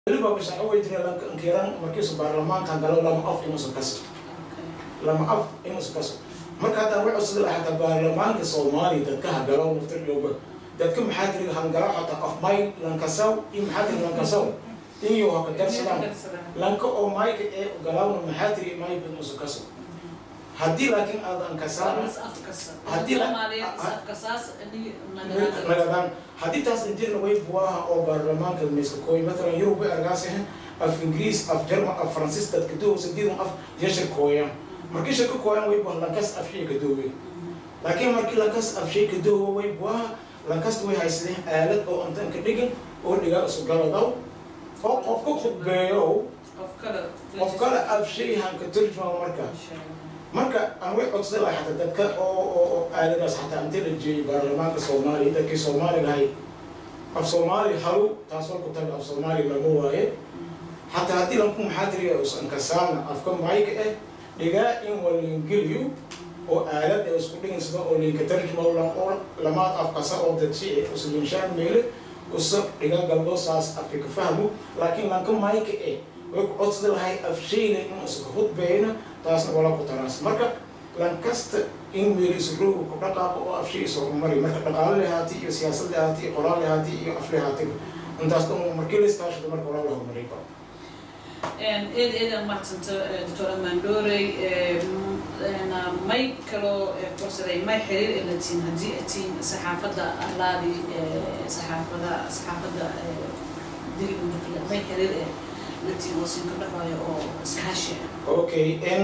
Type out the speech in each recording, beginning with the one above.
weliba bishaco way jira lankiran markiisu baarlamaanka galo lama af inuusan kaso lama af inuusan kaso marka haddaan way cusudi lahaa hataa baarlamaanka soomaaliya dadka hagalo naftir dhooba dadka maxaa tiri hangalo xataa af may lankasaw iyo maxaa tiri lankasaw iyo haka darsadaan lanka oo mayka ee galawna maxaa tiri mayba inuusan kaso haddii laakiin aadan kasaana nagadaan haddii taas injirna way buwaha oo baarlamaanka mayska kooy matalan yurub way argaasehen af ingiriis af jerman af faransiis dadka dowsa diidan af yashir kooyaan markii shirka kooyaan way buwaha lankas af shay ka doowe laakiin markii lankas af shay ka doowe way buwaha lankasta way haysadeen aalad oo intan ka dhigin oo dhigaa isu galadaw oo qofka khudbeeyo qof kale af shay han ka turjuma marka marka aan way codsaday lahaa xataa dadka oo oo aaladaas xataa intii la jeeyay baarlamaanka soomaaliya dadkii soomaaliga ahay af soomaali halu taas walku taga af soomaali lama waaye xataa haddii lanku maxaa tiriya usan kasaana afka mayka eh dhigaa in walingeliyo oo aalad ee isku dhigin sida oo linka tarjuma lan oo lamaad afkasa oo dadsi ee uslinshaan meele usa dhigaa galbo saas afka ka fahmo laakiin lanka mayka eh way ku codsada lahay af shayna in iska hudbeeyna taasna wala ku taraas marka lankasta in meeliisu rooga ku dhaqaaqo oo af shay isu horumari marka dhaqaale lehaati iyo siyaasad lehaati iyo qoraal lehaati iyo af lehaatiba intaas dhan markii la iskaashado marka walaa la horumaray ba eed eedan mahadsanta doctor amandorey may kaloo korsaday may xiriir ee latiin haddii atiin saxaafadda arlaadi saxaafada saxaafadda digidundafila may xiriir ee latiin oo siin ka dhaxayo oo iskaashi okay in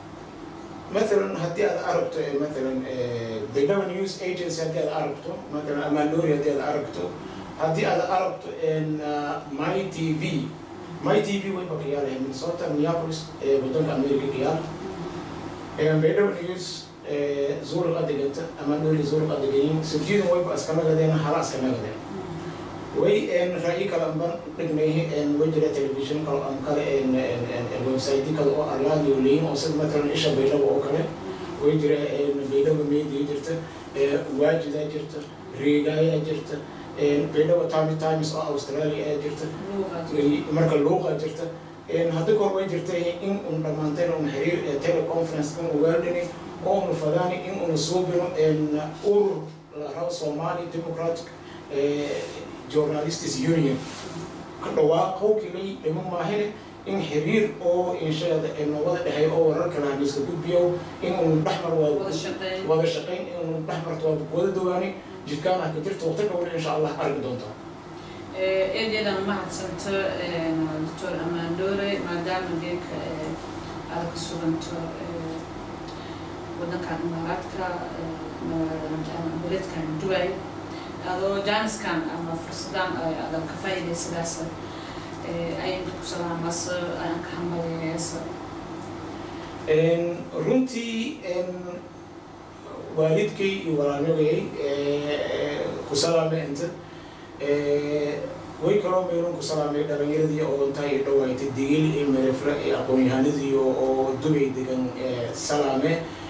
مثلا هدي هذا عربته مثلا بينما نيوز ايجنسي هدي هذا عربته مثلا امانوري هدي هذا عربته هدي هذا عربته ان ماي تي في ماي تي في وين بقيال من صوت مينيابوليس بدون امريكا قيال بينما نيوز زور الأدقة امانوري زور الأدقين سجين وين بس كما قدينا خلاص كما قدينا way en ra'yi kale anban dhignay en wajira television kale an kale en en website kale oo arlaadi oo leeyin oo sida matalan isha baydhabo oo kale way jira en baydhabo media jirta waajida jirta riigaya jirta en baydhabo time times oo australia ayaa jirta marka luuqa jirta en hadda kor way jirta in un dhammaanteen un xiriir teleconference in ugaaldhini oo unu fadaani in unu suubino en urur la rabo somali democratic journalists union ka dhawaaqow kilay dhimo maahine in xiriir oo inshaada ee nabada dhexey oo wararka lahamiiska gudbiyo in unu dhexmar wada shaqayn in unu dhexmarto waa wada dawaani jidkaan ah ka jirta waqti dhowna insha allah arki doontaa eedeedan mahadsanta doctor amandore maadaama geeka aad ka suganto wadankan imaaraadka beledkan duway adoo jaaniskan ama fursadan adan ka faa'iidaysadaas ayaan ku salaamasa ayaan ka hambalyeeyasa runtii waalidkay iyo walaalnagay ku salaamay inta way kaloo meelun ku salaamay dhalinyaradii odantaa iyo dhawaaytay digil iyo merefra iyo aqoon-yahanadii oo dubay degan salaame